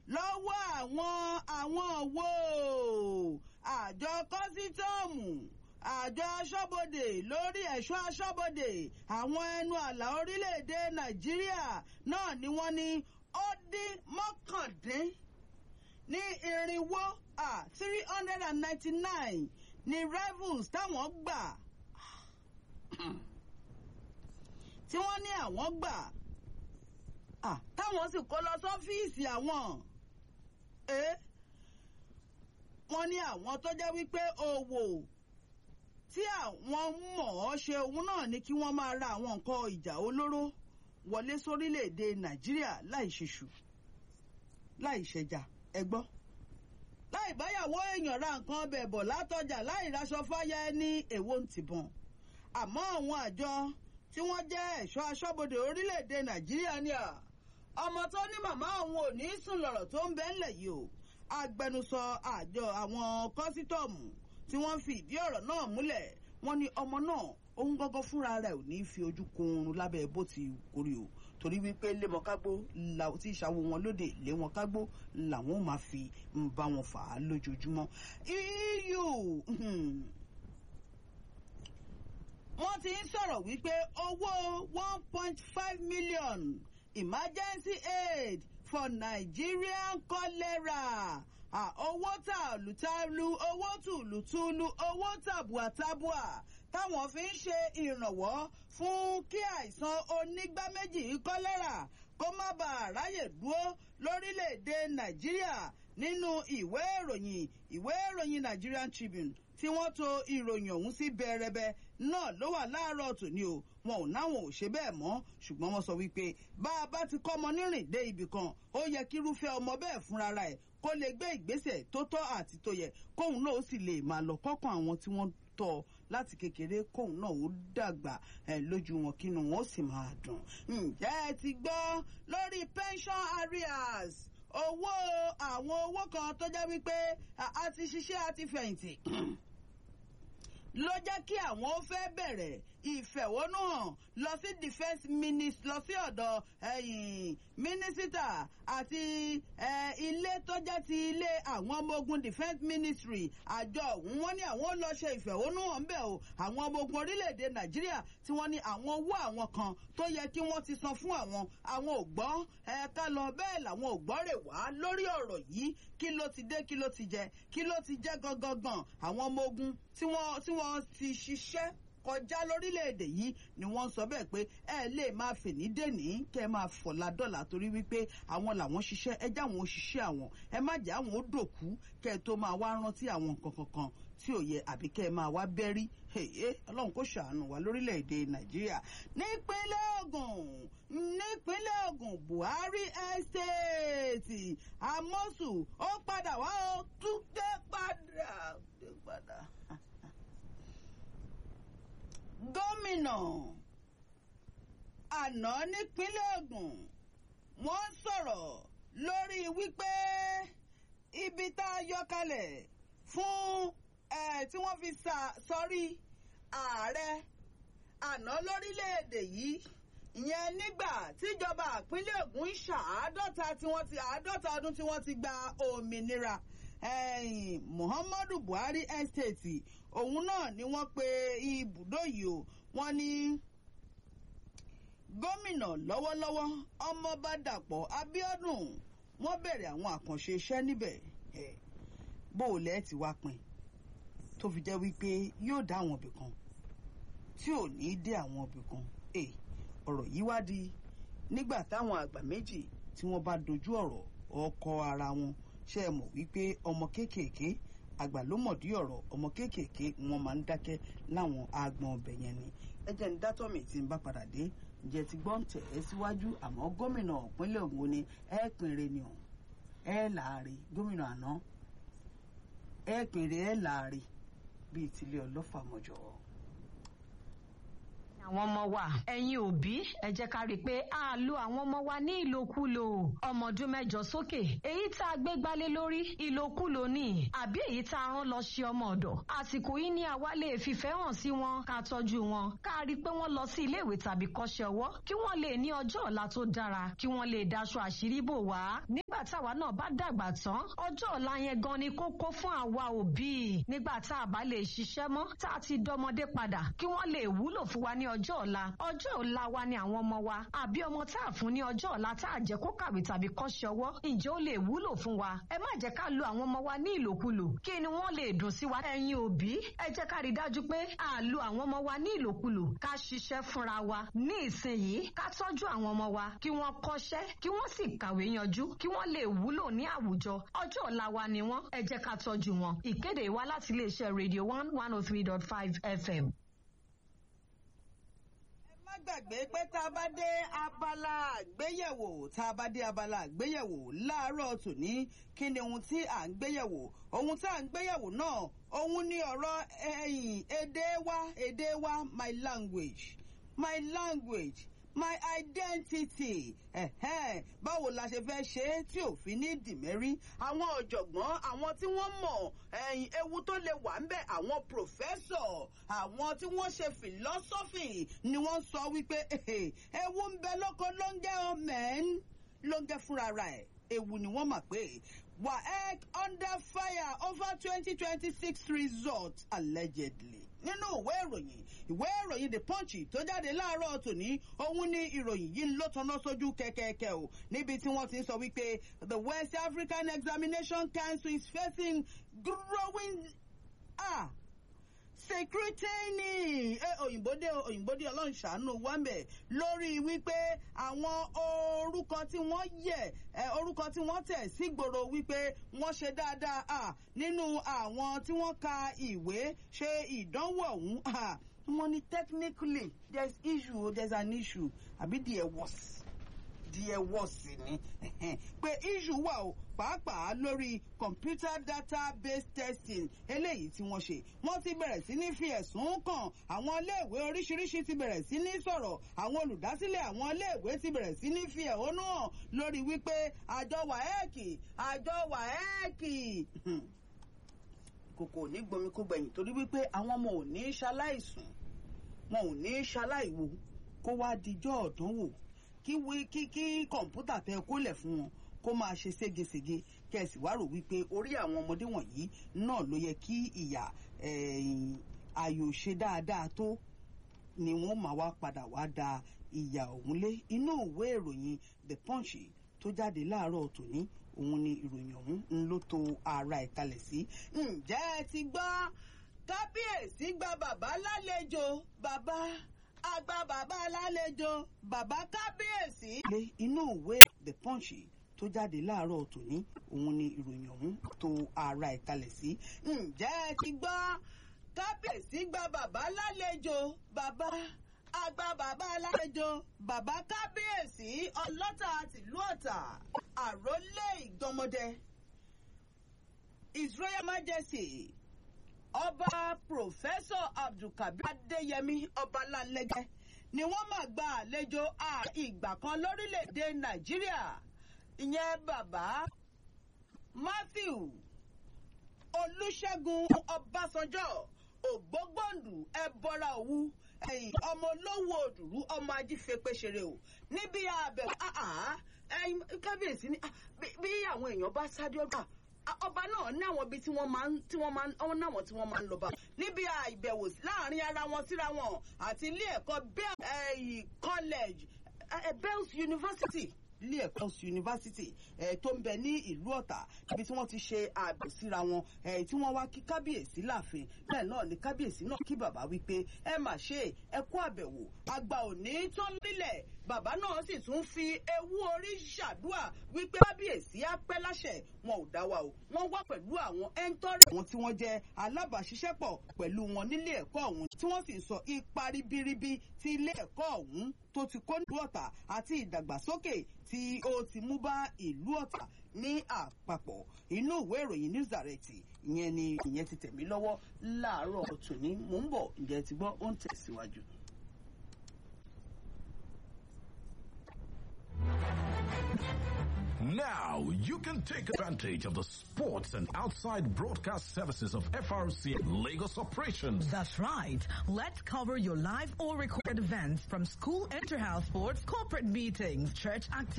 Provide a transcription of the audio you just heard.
lọ́wọ́ àwọn àwọn wo àjọ kọ́sítọ́ọ̀mù àjọ aṣọ́bodè lórí ẹ̀ṣọ́ aṣọ́bodè àwọn ẹnu àlà orílẹ̀-èdè nàìjíríà náà ni wọ́n ní ó dín mọ́kàndín ní irinwó three hundred and ninety nine ní revels táwọn gbà tí wọ́n ní àwọn gbà táwọn sì kó lọ sọ́fíìsì àwọn wọ́n ní àwọn tó jẹ́ wípé òwò tí àwọn mọ̀ ọ́ ṣe òun náà ni kí wọ́n máa ra àwọn nǹkan ìjà olóró wọlé sórílẹ̀‐èdè nàìjíríà láì ṣèṣù láì ṣẹjà ẹgbọ́ láì báyàwó èèyàn ra nǹkan ọbẹ̀ bọ̀ látọjà láì raṣọ fáyà ẹni èwo ń tìbọn àmọ́ àwọn àjọ tí wọ́n jẹ́ ẹ̀ṣọ́ aṣọ́bodè orílẹ̀‐èdè nàìjíríà ni à ọmọ tó ní màmá òun ò ní sùn lọ̀rọ̀ tó ń bẹ́ ńlẹ̀ yìí o agbẹnusọ àjọ àwọn kọ́sítọ́ọ̀mù tí wọ́n fi ìdí ọ̀rọ̀ náà múlẹ̀ wọ́n ní ọmọ náà òun gángan fúnra rẹ̀ ò ní fi ojú kun oorun lábẹ́ bó ti kórè o torí wípé lémọ̀kágbó tí ìṣàwó wọn lóde lé wọn kágbó làwọn máa fi ń bá wọn fà á lójoojúmọ́. eu wọ́n ti ń sọ̀rọ̀ wípé owó one point five million emergency aid for nigerian cholera owó tàlùtàlù owó tùlùtùlù owó tàbùàtàbùà táwọn fi ń ṣe ìrànwọ́ fún kí àìsàn onígbá méjì kọ́lẹ́rà kó má bàa ráyè dúró lórílẹ̀‐èdè nàìjíríà nínú ìwé ìròyìn ìwé ìròyìn nigerian tribune tí wọ́n to ìròyìn ọ̀hún sí bẹ̀rẹ̀bẹ̀ náà ló wà láàárọ̀ tòní o wọn ò náwọn ò ṣe bẹ́ẹ̀ mọ́ ṣùgbọ́n wọ́n sọ wípé bá a bá ti kọ́ ọmọ nírìn dé ibì kan ó yẹ kí irúfẹ́ ọmọ bẹ́ẹ̀ fúnra ẹ̀ kó lè gbé ìgbésẹ̀ tó tọ́ àti tó yẹ kóun náà ó sì lè máa lọ kọ́kàn àwọn tí wọ́n tọ́ láti kékeré kóun náà ó dàgbà lójú wọn kínú wọn ó sì máa dùn. ǹjẹ́ ẹ ti gbọ́ lórí pension arrears owó àwọn owó kan tó jẹ́ wípé a ti ṣiṣẹ́ a ti fẹ̀yìntì ló jẹ́ kí àwọn ó fẹ́ bẹ̀rẹ̀ ìfẹ̀hónúhàn lọ sí defence minister lọ sí ọ̀dọ̀ mínísítà àti ilé tó jẹ́ ti ilé àwọn ọmọ ogun defence ministry àjọ ọ̀hún wọ́n ní àwọn ó lọ ṣe ìfẹ̀hónúhàn bẹ́ẹ̀ o àwọn ọmọ ogun orílẹ̀-èdè nàìjíríà tí wọ́n ní àwọn owó àwọn kan tó yẹ kí wọ́n ti san fún àwọn àwọn ò gbọ́ ẹ̀ka lọ bẹ́ẹ̀ làwọn ò gbọ́ rè wá lórí ọ̀rọ̀ yìí kí ló ti dé kí ló ti jẹ kí ló ti jẹ́ gangan àwọn ọmọ ogun tí wọ́n tí wọ́n ti ṣiṣẹ́ kọjá lórílẹ̀‐èdè yìí ni wọ́n sọ bẹ́ẹ̀ pé ẹ lè máa fèní dèní kẹ́ ẹ máa fọ̀la dọ́là torí wípé àwọn làwọn ṣiṣẹ́ ẹ já àwọn òṣìṣẹ́ àwọn ẹ má jẹ́ àwọn ó dòkú kẹ́ ẹ tó máa wá rántí àwọn nǹkan kankan tí ò yẹ àbí kẹ́ ẹ máa wá bẹ́rí ọlọ́run kò ṣàánú wa lórílẹ̀‐èdè nàìjíríà nípínlẹ̀ ogun nípínlẹ̀ ogun buhari estate amosu ó padà wá ó tún dé padà dé padà gómìnà àná nípínlẹ̀ ogun wọ́n sọ̀rọ̀ lórí wípé ibi tá a yọ kalẹ̀ fún tí wọ́n fi sọrí ààrẹ àná lórílẹ̀‐èdè yìí ìyẹn nígbà tíjọba ìpínlẹ̀ ogun ń ṣàádọ́ta tí wọ́n ti àádọ́ta ọdún tí wọ́n ti gba òmìnira muhammadu buhari estate òun náà ni wọ́n pe ibùdó yìí o wọ́n ní gómìnà lọ́wọ́lọ́wọ́ ọmọọba dàpọ̀ abiodun wọ́n bẹ̀rẹ̀ àwọn àkànṣe iṣẹ́ níbẹ̀ bó o lẹ́ẹ̀ ti wá pin tó fi jẹ́ wípé yóò dá àwọn ibì kan tí ò ní dé àwọn ibì kan ọ̀rọ̀ yìí wá di nígbà táwọn àgbà méjì tí wọ́n bá dojú ọ̀rọ̀ ọkọ ara wọn ṣe é mọ̀ wípé ọmọ kéékèèké àgbà ló mọ̀dí ọ̀rọ̀ ọmọ kéékèèké wọn máa ń dákẹ́ láwọn agbọn ọbẹ̀ yẹn ni ẹ jẹ́ ní dátọ́mì tí ń bá padà dé ǹjẹ́ ti gbọ́n tẹ̀ ẹ́ síwájú àmọ́ gómìnà ìpínlẹ̀ Ògùn ni ẹ pinre ni ọ̀ ẹ láàrin gómìnà àná ẹ pinre ẹ láàrin bíi tilé ọlọ́fà mọ́jọ́. àwọn ọmọ wa ẹ̀yin òbí ẹ jẹ́ ká rí i pé a lo àwọn ọmọ wa ní ìlòkulò ọmọ ọdún mẹ́jọ sókè èyí tá a gbé gbálé lórí ìlòkulò ní àbí èyí tá a rán lọ ṣe ọmọ ọ̀dọ̀ àsìkò yìí ni àwa lè fìfẹ́ hàn sí wọn ká tọ́jú wọn ká rí i pé wọ́n lọ sí iléèwé tàbí kọ́ṣẹ́ ọwọ́ kí wọ́n lè ní ọjọ́ ọ̀la tó dára kí wọ́n lè daṣọ àṣírí bò wá nígbà táwa náà bá dàgbà tán ọjọ́ ọ̀la yẹn gan ni kókó fún àwa òbí nígbà tá a bá lè ṣiṣẹ́ mọ́ tá a ti dọmọdé padà kí wọ́n lè wúlò fún wa ní ọjọ́ ọ̀la ọjọ́ ọ̀la wa ni àwọn ọmọ wa àbí ọmọ tá a fún ní ọjọ́ ọ̀la tá a jẹ́ kó kàwé tàbí kọ́ṣẹ́ ọwọ́ ǹjẹ́ ó lè wúlò fún wa ẹ má jẹ́ ká lo àwọn ọmọ wa ní ìlòkulò kí ni wọ́n lè dùn sí wa ẹ̀yin òbí ẹ jẹ́ ká rí i dájú pé a lo àwọn ọmọ wa ní ìlòkulò ká ṣiṣẹ́ fúnra wa ní ìsinyìí ká tọ́jú àwọn ọmọ wa kí wọ́n kọ́ṣẹ́ kí wọ́n sì kàwé yanjú kí wọ́n lè wúlò ní àwùjọ ọjọ́ ọ̀la wa ni wọ́n ẹ jẹ́ ká tọ́jú wọn ìkéde wa láti iléeṣẹ́ radio one one oh three dot five fm má gbàgbé pé tá a bá dé abala àgbéyẹ̀wò tá a bá dé abala àgbéyẹ̀wò láàárọ̀ tòní kí ni ohun tí à ń gbéyẹ̀wò ohun tá à ń gbéyẹ̀wò náà ohun ni ọ̀rọ̀ ẹ̀yìn èdè wa èdè wa my language my language my identity ẹ̀hẹ́n báwo la ṣe fẹ́ ṣe é tí òfin ní dìmẹ́rí àwọn ọ̀jọ̀gbọ́n àwọn tí wọ́n mọ̀ ẹ̀yìn ewu tó lè wà ń bẹ̀ àwọn pòfẹ́sọ̀ àwọn tí wọ́n ṣe philosophy ni wọ́n sọ wípé ewu ń bẹ lóko lóńgẹ́ ọmẹ́n lóńgẹ́ fúnra ẹ̀ ewu ni wọ́n mà pé waec under fire over twenty twenty six result allegedly nínú ìwé ìròyìn ìwé ìròyìn the punch tó jáde láàárọ̀ tòní òun ní ìròyìn yìí ló tanná sójú kẹ̀kẹ́kẹ́ o níbi tí wọ́n ti ń sọ wípé the west african examination council is facing growing ah secretary ẹ òyìnbódé òyìnbódé ọlọ́run ṣàánú wámbẹ̀ lórí wípé àwọn orúkọ tí wọ́n yẹ ẹ orúkọ tí wọ́n tẹ̀ sígboro wípé wọ́n ṣe dáadáa à nínú àwọn tí wọ́n ka ìwé ṣe ìdánwò ọ̀hún à wọ́n ní technically there is issue there is an issue àbí there was díẹ̀ wọ̀ sí ni pé issue wà o pàápàá lórí computer database testing eléyìí tí wọ́n ṣe wọ́n ti bẹ̀rẹ̀ sí ní fi ẹ̀sùn kàn àwọn iléèwé oríṣiríṣi ti bẹ̀rẹ̀ sí ní sọ̀rọ̀ àwọn olùdásílẹ̀ àwọn iléèwé ti bẹ̀rẹ̀ sí ní fi ẹ̀hónú hàn lórí wípé àjọ wàhẹ́ẹ̀kì àjọ wàhẹ́ẹ̀kì kòkò ní gbomi kó gbẹ̀yìn torí wípé àwọn ọmọ ò ní ṣaláìsùn wọn ò ní ṣaláìwo kó wá dijọ́ ọ̀dánwò kí wí kí kí kọ̀ǹpútà tẹ kólẹ̀ fún wọn kó máa ṣe ségesège kẹsì wá rò wípé orí àwọn ọmọdé wọ̀nyí náà ló yẹ kí ìyà ayò ṣe dáadáa tó ni wọ́n máa wá padà wá da ìyà ọ̀hún lé inú ìwé ìròyìn the punch tó jáde láàárọ̀ tòní òun ni ìròyìn ọ̀hún ń ló to ara ẹ̀ kalẹ̀ sí. ǹjẹ́ ẹ ti gbọ́ kábíyèsí gba bàbá lálejò bàbá àgbà bàbá alálejò bàbá kábíyèsí. ilé inú ìwé the punch tó jáde láàárọ̀ tòní òun ni ìròyìn ọ̀hún tó ara ẹ̀ kalẹ̀ sí. ǹjẹ́ ẹ ti gbọ́ kábíyèsí gba bàbá lálejò bàbá àgbà bàbá alálejò bàbá kábíyèsí ọlọ́tà tìlú ọ̀tà àrólé ìgbọ́mọdé his royal majesty ọba pòfẹ́sọ̀ abdulkabir adéyẹmí ọbalálẹ́gẹ́ ni wọ́n máa gba àlejò a ìgbà kan lórílẹ̀‐èdè nàìjíríà ìyẹn bàbá matthew olùṣègùn ọbásanjọ́ ògbógbòǹdù ẹbọra òwu ẹ̀yìn ọmọ olówó òdùrú ọmọ ajífẹ́pẹ́ṣeré o níbi àbẹ̀wò ẹ̀yìn kábíyèsí ni bí àwọn èèyàn bá sáré ọgbà ọba náà ní àwọn ibi tí wọ́n máa ń tí wọ́n máa ń ọ̀hún náwọn tí wọ́n máa ń lọ bá níbi àìbẹ̀wò láàrin ara wọn síra wọn àti ilé ẹ̀kọ́ bell college bells university ilé ẹ̀kọ́ yunifásitì tó ń bẹ ní ìlú ọ̀tà ibi tí wọ́n ti ṣe ààbò síra wọn tí wọ́n wá kí kábíyèsí láàfin bẹ́ẹ̀ náà ni kábíyèsí náà kí bàbá wípé ẹ mà ṣe ẹ kú àbẹ̀wò àgbà òní tó nílẹ̀ bàbá náà sì tún fi ewu orí ṣàdúà wípé kábíyèsí á pẹ́ láṣẹ wọn ò dá wa o wọ́n wá pẹ̀lú àwọn ẹńtọ́rì àwọn tí wọ́n jẹ́ alábàáṣiṣẹ́pọ̀ pẹ̀lú wọn nílé ẹ̀kọ́ ọ̀hún tí wọ́n sì ń sọ ipa ribiribi tí ilé ẹ̀kọ́ ọ̀hún tó ti kó nílùú ọ̀tà àti ìdàgbàsókè tí ó ti mú bá ìlú ọ̀tà ní àpapọ̀ inú ìwé ìròyìn news direct ìyẹn ni ìyẹn ti tẹ̀mí lọ́wọ́ láàárọ̀ tòní mò ń bọ̀ ǹjẹ́ ti gbọ́ ó ń tẹ̀síwájú. Now you can take advantage of the sports and outside broadcast services of FRC Lagos operations. That's right. Let's cover your live or recorded events from school inter-house sports, corporate meetings, church activities.